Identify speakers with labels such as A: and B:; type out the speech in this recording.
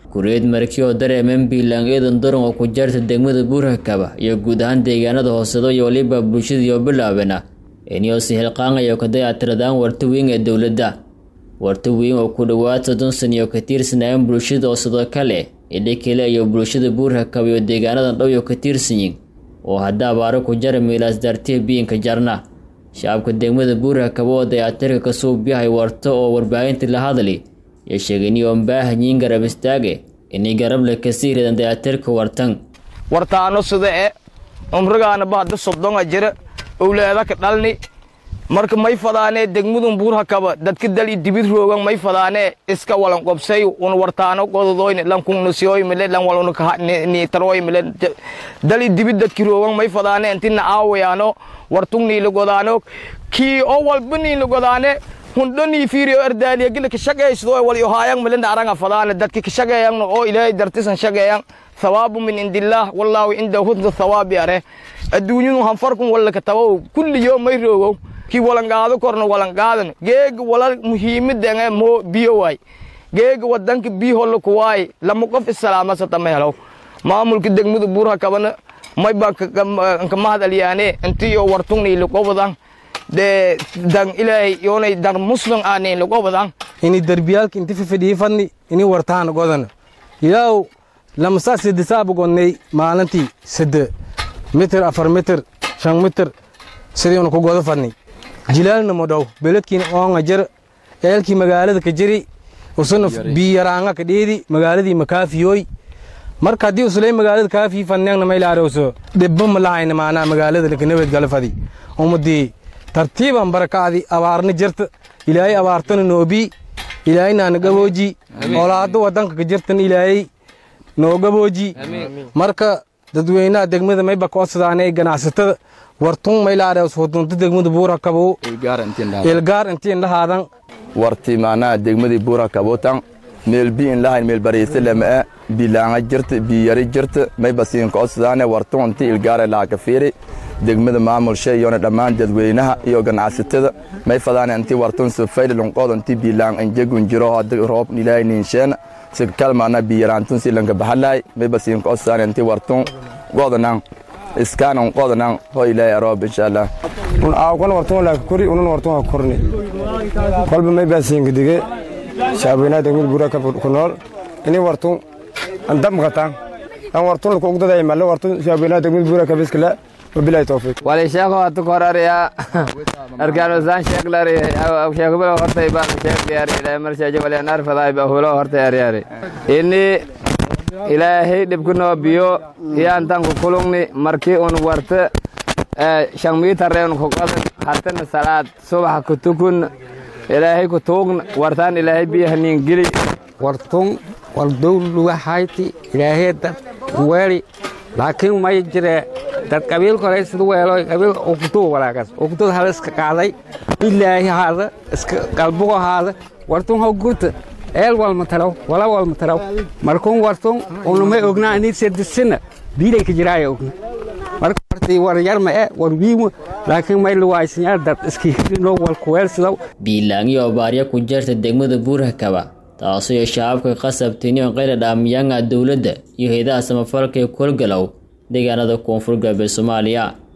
A: kureed markii oo dareemeen biilaan eedan daran oo ku jaarta degmada buurhakaba iyo guud ahaan deegaanada hoosedo iyo waliba bulshadiioo bilaabana iniyoo si hilqaangayo ka dayactiradaan warta weyn ee dowladda warta weyn oo ku dhowaad soddon san iyo ka tiirsanayeen bulshada oo sidoo kale idhikale iyo bulshada buurhakaba iyo deegaanadan dhow iyo ka tiirsanyiin oo hadda abaaro ku jara miilaas daartiya biyinka jarna shacabka degmada buurhakaba oo dayactirka ka suubyahay warto oo warbaahinta la hadli iyo sheegay inioon baahanyiin garab istaage inay garable kasii ridan dayactirka wartan
B: wartaano sida e umrigaanaba hadda soddonga jira owlaadaka dhalni marka may fadaanee degmadun buurhakaba dadka dali dibid roogan may fadaanee iska walan qobsay un wartaano gododoyne lan kungnasiyoy mile lan walun niitaroy mile dali dibid dadki roogan may fadaane intina aawayaano wartung niila godaano kii oo walba niila godaane hundhanii fiiriyo ardaaliya gila kashaqeysdo wal yohaayang milinda aranga fadaane dadki kashaqeeyang oo ilaahay dartisan shaqeeyang thawaabu min indillaah wallaahu cinda husna thawaabi are adduunyadu hanfarkun walla katabow kulliyo may roogow kii walangaado korna walangaadan geega walal muhiimadanga moo biyo waay geega wadanka biyo holla kuwaay lama qof isalaamasata ma helow maamulka degmada buurha kabana may baan ka mahad aliyaane intiyo wartungni lagobadan de dan ilaahay yoonay dan muslim aanay lagobadan
C: ini derbiyaalka inti fifidhii fadni ini wartaana godana ilaaw lamasa sidisaaba godnay maalintii side mitir afar mitir shan mitir sidiinu ku godo fadni jilaalna modhow beledkiina oonga jir eelkii magaalada ka jiri usuna biyaraanga ka dhiidi magaaladii makaafiyoy marka haddii usulay magaalada kaafii fadneegna maylaarowso dhibba ma lahayna maanaa magaalada lakanabad gala fadi umadii tartiiban barakaadi abaarna jirta ilaahay abaartana noobii ilaahay naana gabooji olaado wadanka ka jirtan ilaahay noo gabooji marka dadweynaha degmada mayba koodsadaan ganacsatada wartun maylaadhews wadunta degmada buurakabo ilgaar intiin lahaadan
D: warti maanaha degmadii buurakabotan meel bi in lahayn meel bariise lama'a bilaanga jirta biyari jirta mayba siin koodsadaan wartun inti ilgaare laaka fiiri degmada maamulsha iyona dhammaan dadweynaha iyo ganacsatada may fadaan inti wartun sufayl lunqood inti bilaan injegun jiro hada roob ilaahay ninsheena si kalmaana biyaraantun si lanka bahalay mayba siin koodsadaan inti wartun godanan iskaanan qodanan ho ilaahay aroob insha allah
E: un aawkan wartun laaka kori unun wartun ha korni kolba may baa siinka dige shacabweynaha degmada buuraka ku nool ini wartun andamqatan an wartun laku ugdaday malle wartun shacabweynaha degmada buuraka biskala wabilahi tawfiiq
F: wali sheeko hatu korariya arkaanusaan sheeglari sheekbilo hortay baan sheegliyari ilaahay marshaje wali anar faday ba hulo hortay ariyari ini ilaahay dhibkunoo biyo iyaantan ku kulungni markii un warta shan miitareen ku qodan hatana salaad subax ku tukun ilaahay ku tuugna wartaan ilaahay biyahaniin geli
G: wartun waldowluwahayti ilaahay dad weeli laakiin may jire dad qabiil koray sida weelo qabiil ukutuu walaagas ukutud hal iska qaaday ilaahi haada iska qalbugo haada wartun ho gurta eel walma taraw wala walma taraw markuun wartun unumay ognaa inii sedisina biilay ka jiraaya ogna marka wartii war yarma e war wiimo laakiin may luwaaysanyaa dad iskihirino walkuweelsidaw
A: biilaangiyo abaarya ku jarta degmada buurhakaba taasoo iyo shacabka qasabtiniyo qayla dhaamiyanga dowladda iyo haydaha samafalka ee kolgalow deegaanada koonfur galbeed soomaaliya